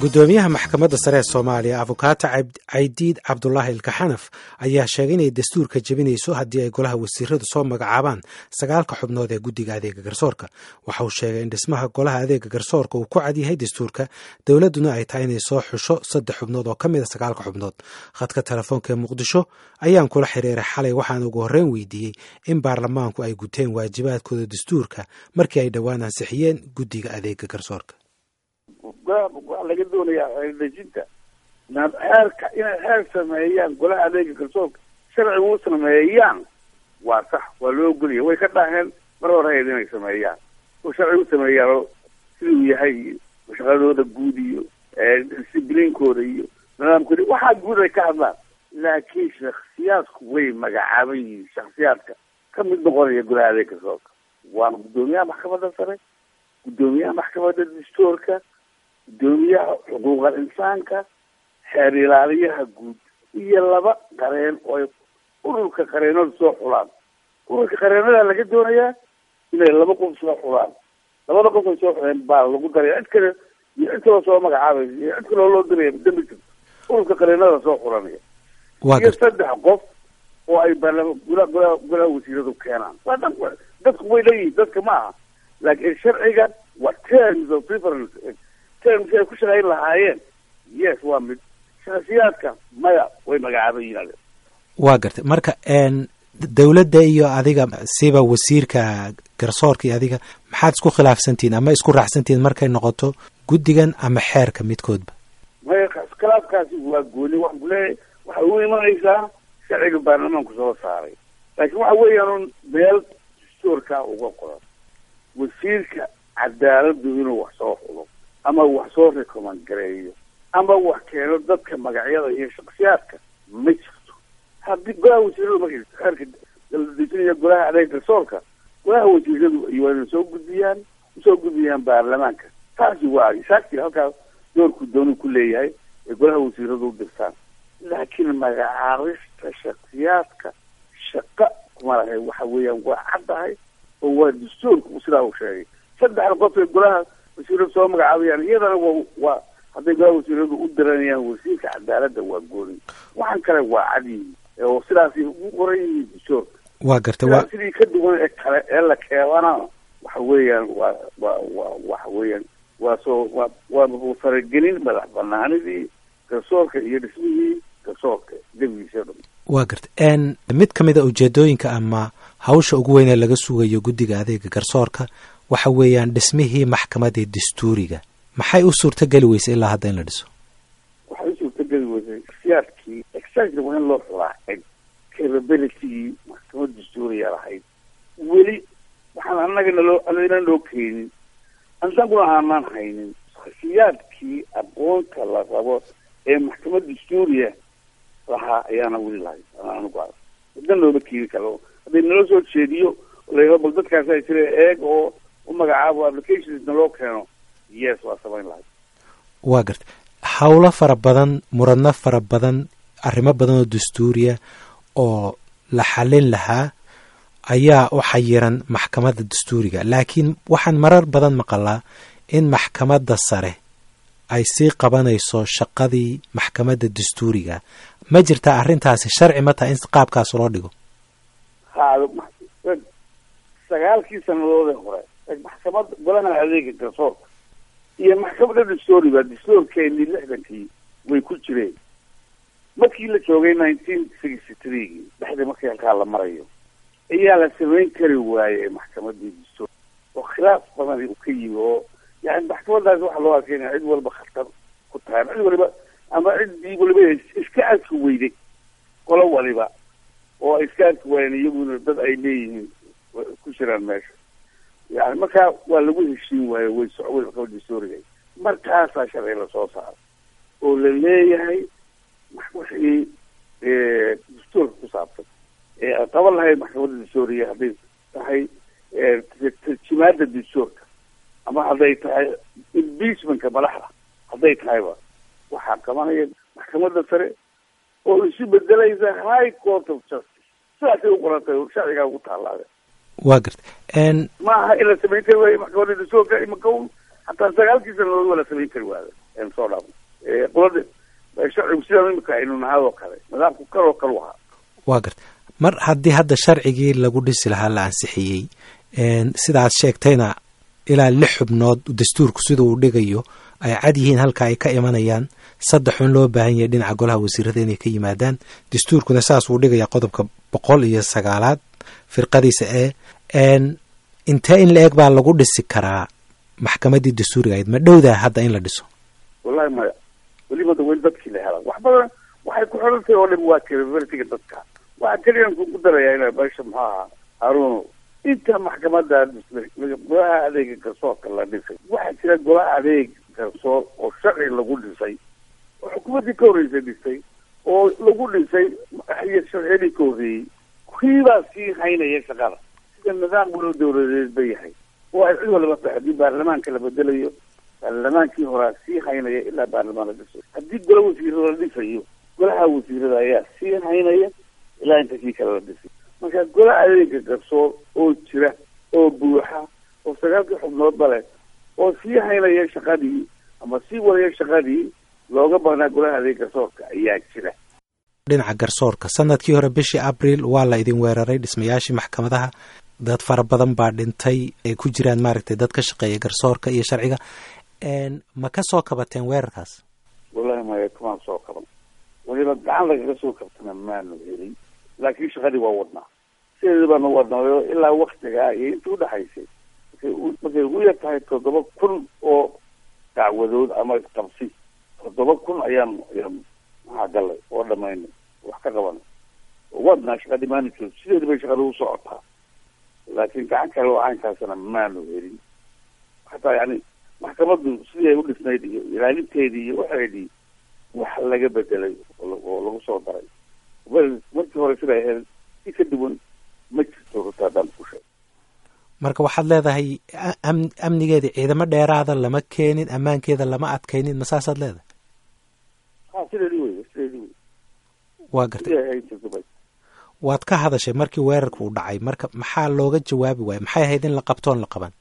gudoomiyaha maxkamadda sare ee soomaaliya abukaata caydiid cabdulaahi ilkaxanaf ayaa sheegay inay dastuurka jebinayso haddii ay golaha wasiiradu soo magacaabaan sagaalka xubnood ee guddiga adeega garsoorka waxa uu sheegay in dhismaha golaha adeega garsoorka uu ku cadyahay dastuurka dowladduna ay tahay inay soo xusho saddex xubnood oo ka mid a sagaalka xubnood khadka telefoonka ee muqdisho ayaan kula xiriiray xalay waxaan ugu horreyn weydiiyey in baarlamaanku ay guteen waajibaadkooda dastuurka markii ay dhowaan ansixiyeen guddiga adeega garsoorka waxaa laga doonayaa xeerdejinta xeerka inay xeer sameeyaan golaha adeega garsoorka sharciga u sameeyaan waa sax waa loo ogolaya way ka dhaaheen mar hore hayd inay sameeyaan oo sharciga u sameeyaan siduu yahay shaqadooda guud iyo discibliinkooda iyo nidaamkooda waxaa guud ay ka hadlaan laakiin shaksiyaadku way magacaaban yihiin shaksiyaadka ka mid noqonaya golaha adeega garsoorka waana guddoomiyaha maxkamadda sare guddoomiyaha maxkamadda dastuurka guddoomiyaha xuquuqal insaanka xeer ilaaliyaha guud iyo laba qareen oo ay ururka qareenada soo xulaan ururka qareenada laga doonayaa inay laba qof soo xulaan labada qof ay soo xuleen baa lagu daraya cid kale iyo cid kaloo soo magacaabaysa iyo cid kaloo loo diraya dambi jirto ururka qareenada soo xulanaya iyo saddex qof oo ay baarlama gula gula golaha wasiiradu keenaan waa dad dadku way leeyihiin dadka ma aha laakiin sharciga waa terms of reference terms ay ku shaqayn lahaayeen yes waa mid shakhsiyaadka maya way magacaaban yihiin waa gartay marka dowladda iyo adiga siba wasiirka garsoorka iyo adiga maxaad isku khilaafsantihiin ama isku raacsantihiin markay noqoto guddigan ama xeerka midkoodba maya khilaafkaasi waa gooni waxaan kuleeyahay waxay u imanaysaa sharciga baarlamaanku soo saaray laakiin waxa weeyaan meel dastuurka uga qoran wasiirka cadaaladu inuu wax soo xulo ama wax soo recommand gareeyo ama wax keeno dadka magacyada iyo shaksiyaadka ma jirto haddii golaha wasiiradu markay xeerka dejinaya golaha adeeg garsoorka golaha wasiiradu waa inay soo gudbiyaan usoo gudbiyaan baarlamaanka taasi waa saakti halkaas doorku doonu ku leeyahay ee golaha wasiiradu u dirtaan laakiin magacaabista shaksiyaadka shaqa kuma lahay waxa weeyaan waa caddahay oo waa dastuurku sidaa uu sheegay saddexda qof ee golaha wasiiradu soo magacaabayaan iyadana wa waa hadday golaha wasiiradu u diranayaan wasiirka cadaaladda waa gooni waxaan kale waa cadyihi oo sidaasay ugu qoran yihiin dastuurka waa gartay waa sidii ka duwan ee kale ee la keebana waxa weeyaan waa waa waa waxa weeyaan waa soo waa waa faragelin madax banaanidii garsoorka iyo dhismihii garsoorka debigiisa dhan waa gartay mid ka mid a ujeedooyinka ama hawsha ugu weyn ee laga sugayo guddiga adeega garsoorka waxa weeyaan dhismihii maxkamadda dastuuriga maxay u suurtageli weysay ilaa hadda in la dhiso waxay u suurtageli weysay siyaadkii exactly waa in loo xulaa capabilitygii maxkamad dastuuriga lahayd weli waxaan annaga naloo anagana loo keenin annaguna aanaan haynin siyaadkii aqoonta la rabo ee maxkamad dastuuriya lahaa ayaana weli lahayn anagu a wadan looma keeni karo hadday naloo soo jeediyo la bal dadkaasa jira eeg oo u magacaabo applications naloo keeno yes waa samayn lahayd waa garta howlo fara badan muradno fara badan arrimo badan oo dastuuriya oo la xallin lahaa ayaa u xayiran maxkamadda dastuuriga laakiin waxaan marar badan maqalaa in maxkamadda sare ay sii qabanayso shaqadii maxkamadda dastuuriga ma jirtaa arrintaasi sharci ma taha in qaabkaas loo dhigo ha sagaalkii sanadoodee hore maxkamadda golaha adeega garsoorka iyo maxkamadda dastuuriga dastuurkeenii lixdankii way ku jireen markii la joogay nineteen sixty threegii dhexdii markii halkaa la marayo ayaa la samayn kari waayey maxkamadii dastuur oo khilaaf badan uu ka yimi oo yani maxkamadaas waxaa loo arkay inay cid walba khatar ku tahay cid waliba ama ciddii waliba iska arki weyday qolo waliba oo ay iska arki waayeen iyaguna dad ay leeyihiin ku jiraan meesha yani markaa waa lagu heshiin waayo way socway maxkamada dastuuriga markaasaa sharci lasoo saaray oo la leeyahay wixii dastuurka ku saabsan ee ay qaban lahayd maxkamadda dastuuriga hadday tahay tarjimaada dastuurka ama hadday tahay impeachmentka madaxda hadday tahayba waxaa qabanaya maxkamadda sare oo isu bedelaysa high court of justice sidaasay u qorantay sharcigaa ugu taalaade waa garta ma aha in la samayn kari waayo maxkamadda dastuurka imaka un hataa sagaalkii sanadood waa la samayn kari waada aynu soo dhaafno qolada sharcigu sidaan imika aynu nahay oo kale nidaamku kaloo kale ahaa waa garta mar haddii hadda sharcigii lagu dhisi lahaa la ansixiyey sidaad sheegtayna ilaa lix xubnood dastuurku sida uu dhigayo ay cad yihiin halka ay ka imanayaan saddex un loo baahan yahay dhinaca golaha wasiirada inay ka yimaadaan dastuurkuna saas uu dhigaya qodobka boqol iyo sagaalaad firqadiisa ee intee in la eg baa lagu dhisi karaa maxkamaddii dastuuriga ahayd ma dhowdaa hadda in la dhiso wallahi maya weliba da weli dadkii la helaa wax badan waxay ku xirantahay oo dhan waa capabilityga dadka waxaa keliyan ku darayaa ina meesha muxuu ahaa haruuno inta maxkamada golaha adeega garsoorka la dhisay waxaa jira golaha adeeg garsoor oo sharci lagu dhisay oo xukuumaddii ka horreysay dhisay oo lagu dhisay sharciyadii ka horreeyey kiibaa sii haynaya shaqada sida nidaam walo dawladeed ba yahay oo ay cid walaba tahay haddii baarlamaanka la bedelayo baarlamaankii horaa sii haynaya ilaa baarlamaan la dhisayo haddii gola wasiirada la dhisayo golaha wasiirada ayaa sii haynaya ilaa inta kii kale la dhisay marka gola adeega garsoor oo jira oo buuxa oo sagaalkii xubnoodba leh oo sii haynaya shaqadii ama sii wadaya shaqadii looga baahnaa golaha adeega garsoorka ayaa jira dhinaca garsoorka sanadkii hore bishii abril waa la idin weeraray dhismayaashii maxkamadaha dad fara badan baa dhintay ay ku jiraan maaragtay dad ka shaqeeya garsoorka iyo sharciga ma ka soo kabateen weerarkaas wallahi maya kamaan soo kaban waliba gacan lagaga soo kabtana maanu helin laakiin shaqadii waa wadnaa sideeda baanu wadnaayo ilaa waktigaa iyo inta udhaxaysay markay ugu yar tahay toddoba kun oo dacwadood ama isqabsi toddoba kun ayaan ayaan maxaa galay oo dhamaynay wax ka qabanay wadnaa shaqadii maanu joog sideeda bay shaqada u socotaa laakiin gacan kale oo caynkaasna maanu helin hataa yani maxkamaddu sidii ay u dhisnayd iyo ilaalinteedii iyo waxeedii wax laga bedelay oo lagu soo daray markii hore sida ahayd si ka duwan ma jirto ruta haddaan ku sheeg marka waxaad leedahay amnigeeda ciidamo dheeraada lama keenin ammaankeeda lama adkaynin ma saasaad leedahay ha sideedii wey sideedii wey waa gartay waad ka hadashay markii weerarka uu dhacay marka maxaa looga jawaabi waaya maxay ahayd in la qabtoon la qaban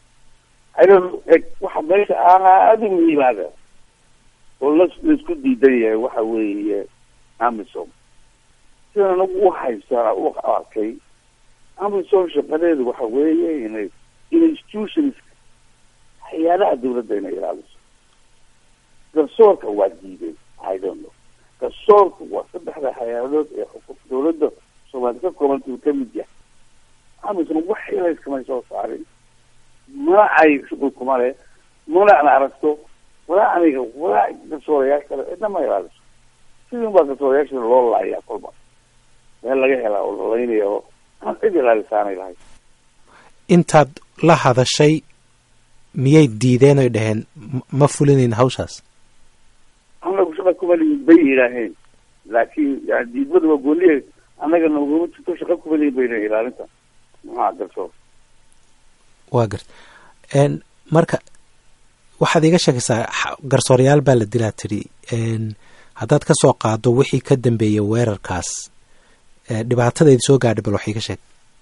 waxa meesha aada u muhiimaada oo la laisku diidan yahay waxa weeye amisom sidaan anagu u haystaa u arkay amisom shaqadeedu waxa weeye inay institutions hay-adaha dawladda inay ilaaliso garsoorka waa diiday i don't know garsoorka waa saddexda hay-adood ee dawladda soomaali ka koobanta uu kamid yahay amisom wax ilayskamay soo saarin mana ay shuqul kuma leh mana an aragto walaa aniga walaa garsoorayaasha kale cidna ma ilaaliso sidin baa garsoorayaasha loo laayaa kolba meel laga helaa oo lalaynaya oo aan cid ilaalisaanay lahay intaad la hadashay miyay diideen oy dhaheen ma fulinayn hawshaas anagu shaqa kuma lihin bay yidhaaheen laakiin yani diidmada waa gooniye annaga naguma jirto shaqa kuma lihin bay yidhaheen ilaalinta maxaa garsoor waa garta marka waxaad iga sheekaysaa garsoorayaal baa la dilaa tidhi haddaad ka soo qaado wixii ka dambeeyay weerarkaas dhibaatadaydi soo gaadhay bal wax iga sheeg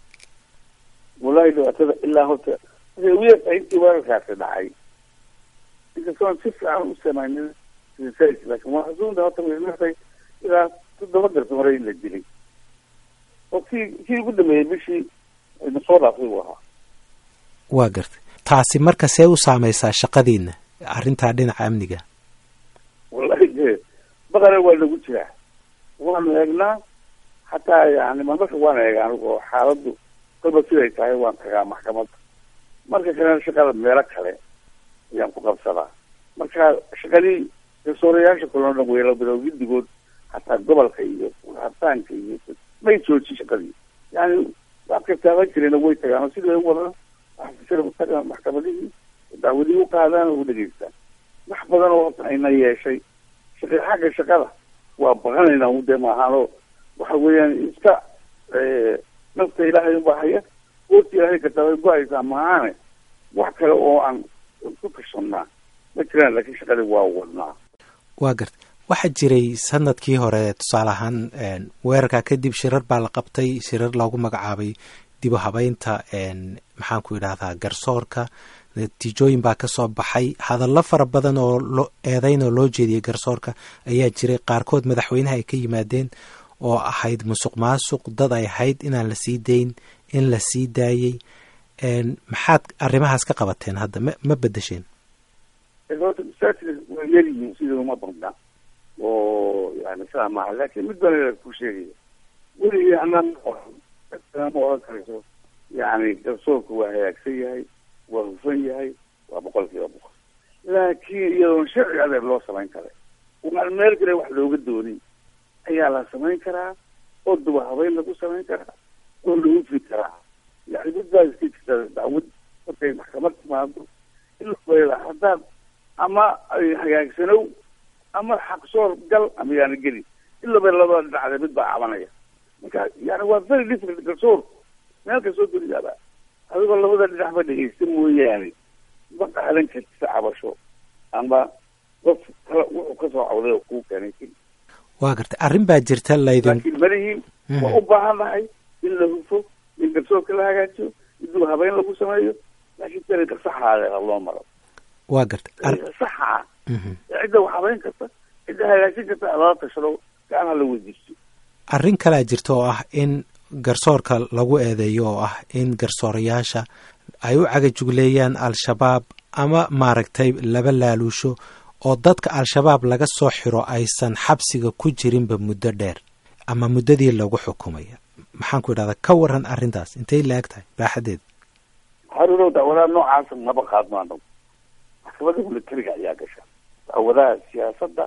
wallahi dhibaatada ilaa horta waxay ugu yartahay intii weerarkaasi dhacay inkastoon si fiican u samaynin research laakiin waa xasuunta horta way yartahay ilaa toddoba garsoore in la dilay oo kii kii ugu dambeeyey bishii na soo dhaafay buu ahaa waa gartay taasi marka see u saameysaa shaqadiina arrintaa dhinaca amniga wallahi de baqara waa nagu jiraa waanu eegnaa hataa yani marmarka waan eega anigu oo xaaladdu kolba siday tahay waan tagaa maxkamadda marka kalena shaqada meelo kale ayaan ku qabsadaa marka shaqadii garsoorayaasha kaleo dhan weela bilow giddigood hataa gobolka iyo hataanka iyo may joojin shaqadii yani wax kastaaban jirena way tagaan oo sidii u wadaan waxaa maxkamadihii dacwadihii u qaadaan oo u dhegeystaan wax badan oo horta ayna yeeshay shaqa xagga shaqada waa baqanaynaa ude maahaanoo waxa weeyaan iska nafta ilaahay unbaa haya goorta ilaahay kartaa way go-aysaa maahaane wax kale oo aan ku kashanaa ma jiraan laakiin shaqadii waa wadnaa waa garta waxaa jiray sanadkii hore tusaale ahaan weerarkaa kadib shirar baa la qabtay shirar loogu magacaabay dib u habeynta maxaan ku idhahdaa garsoorka natiijooyin baa ka soo baxay hadallo fara badan oo loo eedayn oo loo jeediyey garsoorka ayaa jiray qaarkood madaxweynaha ay ka yimaadeen oo ahayd musuq maasuq dad ay ahayd inaan la sii dayn in la sii daayey maxaad arrimahaas ka qabateen hadda ma ma bedesheen horta masaajid waa yaryihiin sidii uma badna oo yani sidaa maaha laakiin mid bana ku sheegaya weligii anaan ma oran karayso yani garsoorku waa hagaagsan yahay waa hufan yahay waa boqol kiiba boqol laakiin iyadoon sharci adeer loo samayn karay waan meel kale wax looga doonin ayaa la samayn karaa oo duba habeyn lagu samayn karaa oo la hufi karaa yani mid baa iska jirta dacwad markay maxkamad timaado ilaa haddaad ama hagaagsanow ama xaqsoor gal ama yaana gelin ilaba labada dhinacde mid baa cabanaya marka yani waa very difficult garsoor meel kastoo duniyaaba adigoo labada dhinacba dhegeysta mooyaane ma qaadan kartisa cabasho ama qof kale wuxuu kasoo cawday oo kuu keenay waa gartay arrin baa jirta laydin laakiin malihiin waa u baahan nahay in la hufo in garsoorka la hagaajiyo in dul habeyn lagu sameeyo laakiin dariiqa saxaadeeda loo maro waa gartay dariiqa saxa ah cidda wax habeyn karta cidda hagaajin karta lala tashado gacan hala weydiisto arrin kalea jirta oo ah in garsoorka lagu eedeeyo oo ah in garsoorayaasha ay u cagajugleeyaan al-shabaab ama maaragtay laba laaluusho oo dadka al-shabaab laga soo xiro aysan xabsiga ku jirinba muddo dheer ama muddadii lagu xukumaya maxaan ku idhahdaa ka waran arrintaas intay la-eg tahay baaxadeeda haruurow dacwadaha noocaasa maba qaadno anagu maxkamada militariga ayaa gasha dacwadaha siyaasadda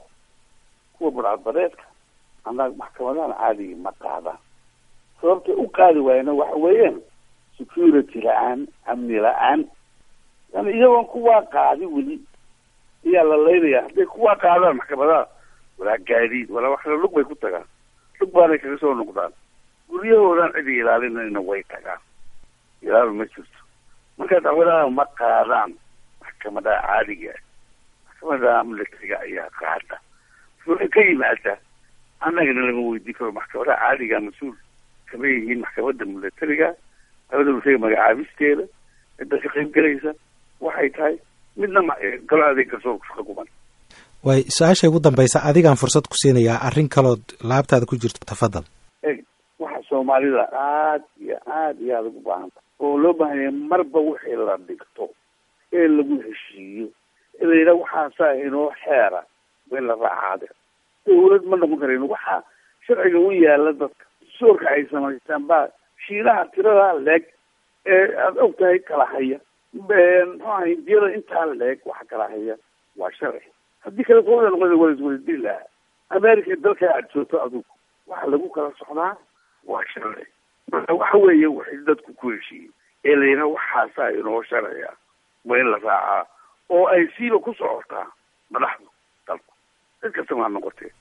kuwa burcadbadeedka annaga maxkamadahan caadiga ma qaadaan sababtay u qaadi waayena waxa weeyaan security la-aan amni la-aan yani iyagoon kuwaa qaadi weli ayaa la laynaya hadday kuwaa qaadaan maxkamadaha walaa gaadiid walaa wax lug bay ku tagaan lug baanay kaga soo noqdaan guryahoodan cidi ilaalinayna way tagaan ilaal ma jirto marka dacwadaha ma qaadaan maxkamadaha caadiga maxkamadaha militariga ayaa qaada fula ka yimaada annagana lama weydiin karo maxkamadaha caadiga mas-uul kama yihiin maxkamadda militariga maxkamadda militariga magacaabisteeda cidda ka qayb gelaysa waxay tahay midna galo adeeg garsoorku shaqa kuman way su-aasha ugu dambaysa adigaan fursad ku siinayaa arrin kalood laabtaada ku jirto tafadal eg waxa soomaalida aad iyo aad iyo aada ugu baahanta oo loo baahanya marba wixii la dhigto ee lagu heshiiyo ee la yidhaha waxaasaa inoo xeera waa in la raacaade dawlad ma noqon karayno waxaa sharciga u yaala dadka soorka ay samaystaan baa shiinaha tiradaa leeg ee aada og tahay kala haya muxuu aha hindiyada intaa leeg waxa kala haya waa sharci haddii kale sooda noqon waa iswadadili lahaa america dalka aad joogto adugu waxa lagu kala socdaa waa sharci marka waxa weeye waxay dadku ku heshiiyey ee la yidhaha waxaasaa inoo sharciya waa in la raacaa oo ay siiba ku socotaa madaxdu dalku cid kastama ha noqotee